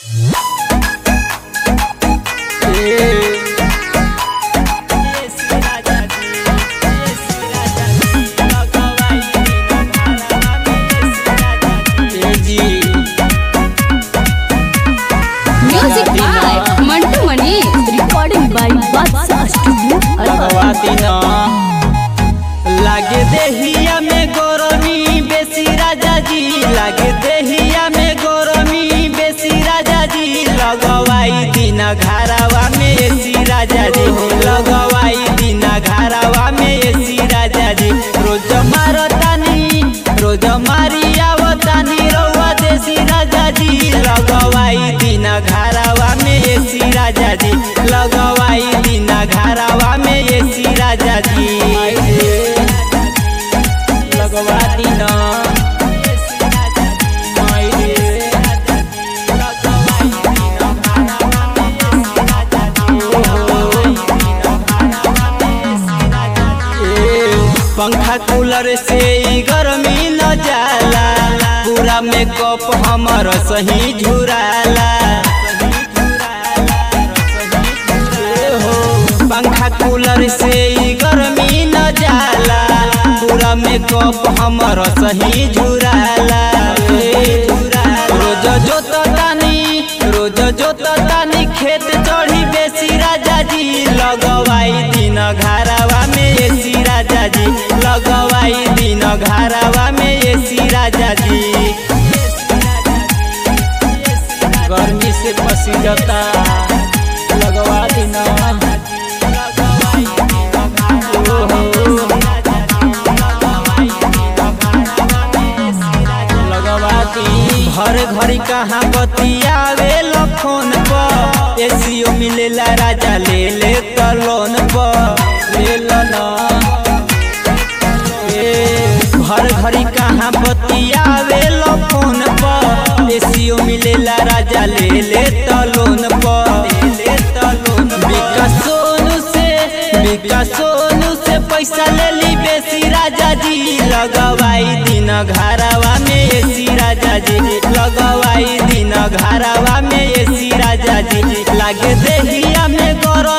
Music by Mantu Mani. Recording by Batsa Studio. लगवाती न लागे देहिया में गरमी बेसी राजा जी लागे देहिया में गरमी बेसी राजा जी लगवाई दिन घरावा में एसी राजा जी लगवाई दिन घरावा में एसी राजा जी रोज मारतानी रोज मारी आवतानी रउआ देसी राजा जी लगवाई दिन घरावा में एसी राजा जी लगवाई दिन घरावा में एसी राजा जी लगवा दिन पंखा कूलर से ई गर्मी न जाला पूरा मेकअप हमर सही झुराला हो पंखा कूलर से ई गर्मी न जाला पूरा मेकअप हमर सही झुराला रोज जोततानी रोज जोततानी खेत चढ़ी बेसी राजा जी लगवाई दिन घरावा में एसी राजा जी लगवाई दिन घरावा में एसी राजा जी गर्मी से पसी जाता लगवा दिन लगवाती हर घड़ी कहाँ बतियावे फोन पर एसीओ मिलेला राजा ले ले त लोन पर ले लो ना ए, हर घड़ी कहाँ बतियावे फोन पर एसीओ मिलेला राजा ले ले त लोन पर विकास सोनू से विकास सोनू से पैसा ले ली बेसी राजा जी लगवाई दिन घरावा में एसी राजा जी लगवाई दिन घरावा में एसी राजा जी लागे देहिया में गरम